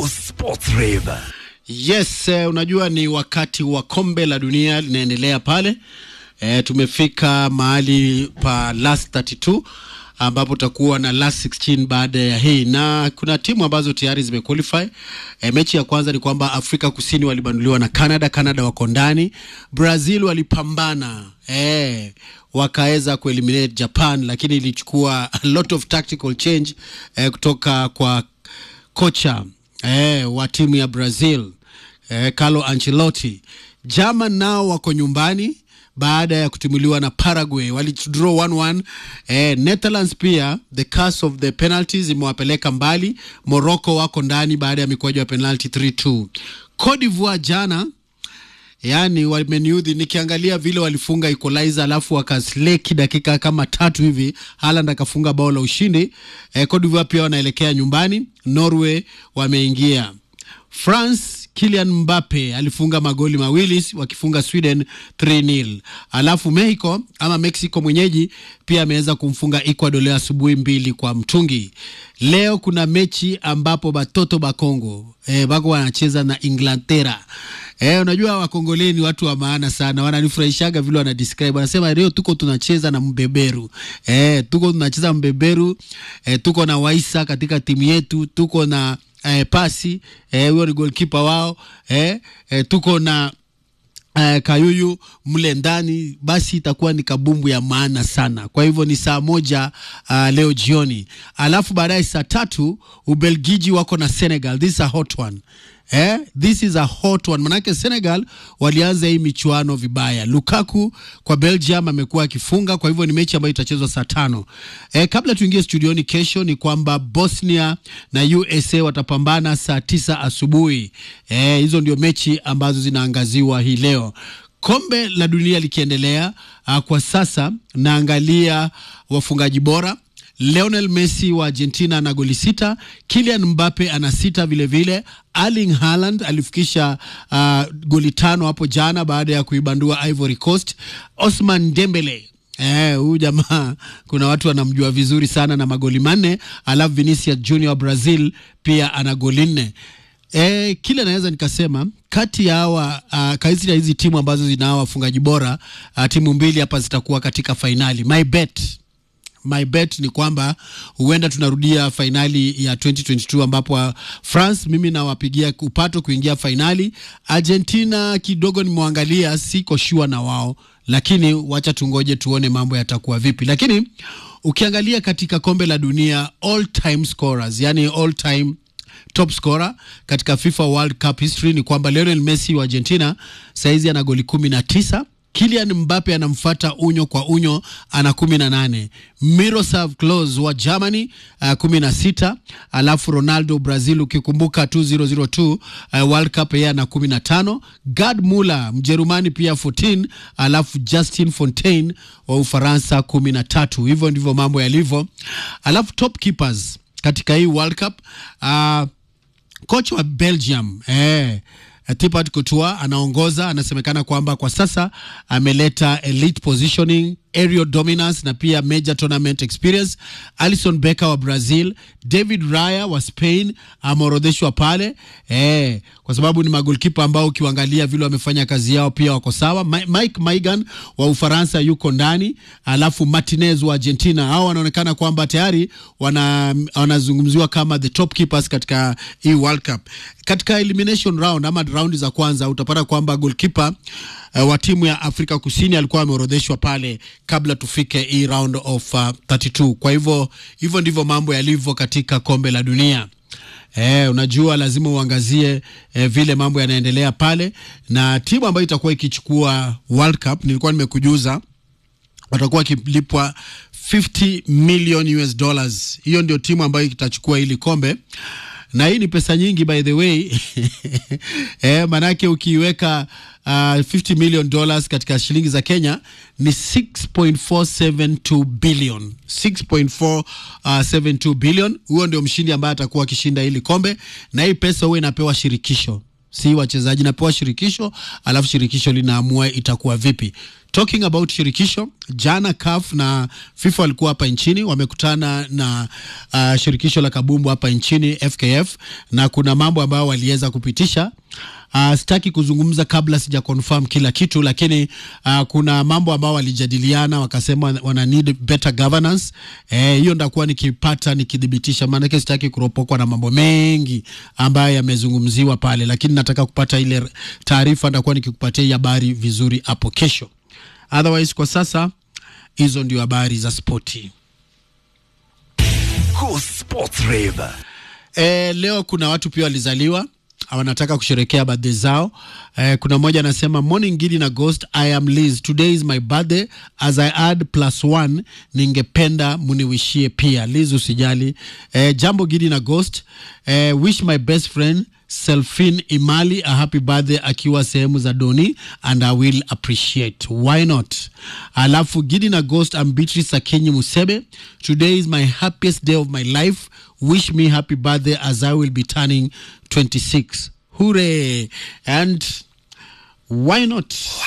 Sports Rave. Yes, eh, unajua ni wakati wa kombe la dunia linaendelea pale. Eh, tumefika mahali pa last 32 ambapo tutakuwa na last 16 baada ya hii, na kuna timu ambazo tayari zimequalify. Eh, mechi ya kwanza ni kwamba Afrika Kusini walibanduliwa na Canada. Canada wako ndani. Brazil walipambana eh, wakaweza kueliminate Japan, lakini ilichukua a lot of tactical change eh, kutoka kwa kocha eh, wa timu ya Brazil eh, Carlo Ancelotti. German nao wako nyumbani baada ya kutimuliwa na Paraguay, walidraw 1-1. Eh, Netherlands pia the curse of the penalties imewapeleka mbali. Morocco wako ndani baada ya mikwaju ya penalty 3-2. Cote d'Ivoire jana yani wameniudhi nikiangalia vile walifunga equalizer alafu wakasleki dakika kama tatu hivi, Haaland akafunga bao la ushindi. Eh, Cote d'Ivoire pia wanaelekea nyumbani. Norway wameingia. France Kylian Mbappe alifunga magoli mawili wakifunga Sweden 3-0. Alafu Mexico ama Mexico mwenyeji pia ameweza kumfunga Ecuador leo asubuhi mbili kwa mtungi. Leo kuna mechi ambapo batoto bakongo eh, bako wanacheza na Inglaterra. Eh, unajua wakongoleni ni watu wa maana sana, wananifurahishaga vile wana describe, wanasema leo tuko tunacheza na mbeberu eh, tuko tunacheza mbeberu eh, tuko na Waisa katika timu yetu, tuko na eh, pasi huyo eh, ni goalkeeper wao eh, eh, tuko na eh, Kayuyu mle ndani, basi itakuwa ni kabumbu ya maana sana. Kwa hivyo ni saa moja uh, leo jioni, alafu baadaye saa tatu Ubelgiji wako na Senegal. This is a hot one. Eh, this is a hot one. Manake Senegal walianza hii michuano vibaya. Lukaku kwa Belgium amekuwa akifunga, kwa hivyo ni mechi ambayo itachezwa saa tano. Eh, kabla tuingie studioni kesho ni kwamba Bosnia na USA watapambana saa tisa asubuhi. Eh, hizo ndio mechi ambazo zinaangaziwa hii leo. Kombe la dunia likiendelea, uh, kwa sasa naangalia wafungaji bora Lionel Messi wa Argentina ana goli sita, Kylian Mbappe ana sita vilevile. Erling Haaland alifikisha uh, goli tano hapo jana baada ya kuibandua Ivory Coast. Osman Dembele huyu eh, jamaa kuna watu wanamjua vizuri sana na magoli manne, alafu Vinicius Junior wa Brazil pia ana goli nne. E, kile naweza nikasema kati ya hawa uh, kati ya hizi timu ambazo zina hawa wafungaji bora uh, timu mbili hapa zitakuwa katika fainali. My bet my bet ni kwamba huenda tunarudia fainali ya 2022 ambapo uh, France mimi nawapigia upato kuingia fainali. Argentina kidogo nimwangalia, siko sure na wao, lakini wacha tungoje tuone mambo yatakuwa vipi. Lakini ukiangalia katika kombe la dunia all time scorers, yani all time top scorer katika FIFA World Cup history ni kwamba Lionel Messi wa Argentina saizi ana goli kumi na tisa. Kylian Mbappe anamfuata unyo kwa unyo ana kumi na nane. Miroslav Klose wa Germany uh, kumi na sita. Alafu Ronaldo Brazil, ukikumbuka 2002 uh, World Cup yeye ana kumi na tano. Gerd Muller Mjerumani pia 14, alafu Justin Fontaine wa Ufaransa kumi na tatu. Hivyo ndivyo mambo yalivyo. Alafu top keepers katika hii World Cup uh, kocha wa Belgium eh, Thibaut Courtois anaongoza. Anasemekana kwamba kwa sasa ameleta elite positioning, aerial dominance na pia major tournament experience. Alisson Becker wa Brazil, David Raya wa Spain ameorodheshwa pale eh, kwa sababu ni magolkipa ambao ukiangalia vile wamefanya kazi yao pia wako sawa. Mike Maignan wa Ufaransa yuko ndani, alafu Martinez wa Argentina. Hao wanaonekana kwamba tayari wana wanazungumziwa kama the top keepers katika hii World Cup. Katika elimination round ama raundi za kwanza utapata kwamba goalkeeper uh, wa timu ya Afrika Kusini alikuwa ameorodheshwa pale kabla tufike hii round of uh, 32. Kwa hivyo hivyo ndivyo mambo yalivyo katika kombe la dunia. Eh, unajua lazima uangazie eh, vile mambo yanaendelea pale, na timu ambayo itakuwa ikichukua World Cup nilikuwa nimekujuza watakuwa wakilipwa 50 million US dollars. Hiyo ndio timu ambayo itachukua hili kombe na hii ni pesa nyingi by the way eh, manake ukiweka uh, 50 million dollars katika shilingi za Kenya ni 6.472 billion 6.472 billion. Huyo ndio mshindi ambaye atakuwa akishinda hili kombe, na hii pesa huwa inapewa shirikisho si wachezaji, napewa shirikisho, alafu shirikisho linaamua itakuwa vipi. Talking about shirikisho, jana CAF na FIFA walikuwa hapa nchini, wamekutana na uh, shirikisho la kabumbu hapa nchini FKF, na kuna mambo ambayo waliweza kupitisha. Uh, sitaki kuzungumza kabla sija confirm kila kitu, lakini uh, kuna mambo ambayo walijadiliana, wakasema wana need better governance. Eh, hiyo ndakuwa nikipata nikidhibitisha, maanake sitaki kuropokwa na mambo mengi ambayo yamezungumziwa pale, lakini nataka kupata ile taarifa, ndakuwa nikikupatia hii habari vizuri hapo kesho. Otherwise kwa sasa hizo ndio habari za spoti. Go Sports Rave. E, leo kuna watu pia walizaliwa wanataka kusherekea birthday zao. Eh, kuna mmoja anasema morning Gidi na Ghost, I am Liz. Today is my birthday. As I add plus one, ningependa muniwishie pia. Liz usijali. Eh, jambo Gidi na Ghost. Eh, wish my best friend Selfin Imali a happy birthday akiwa sehemu za Doni and I will appreciate. Why not? Alafu Gidi na Ghost, I'm Beatrice Akinyi Musebe. Today is my happiest day of my life. Wish me happy birthday as I will be turning 26. Hooray! And why not?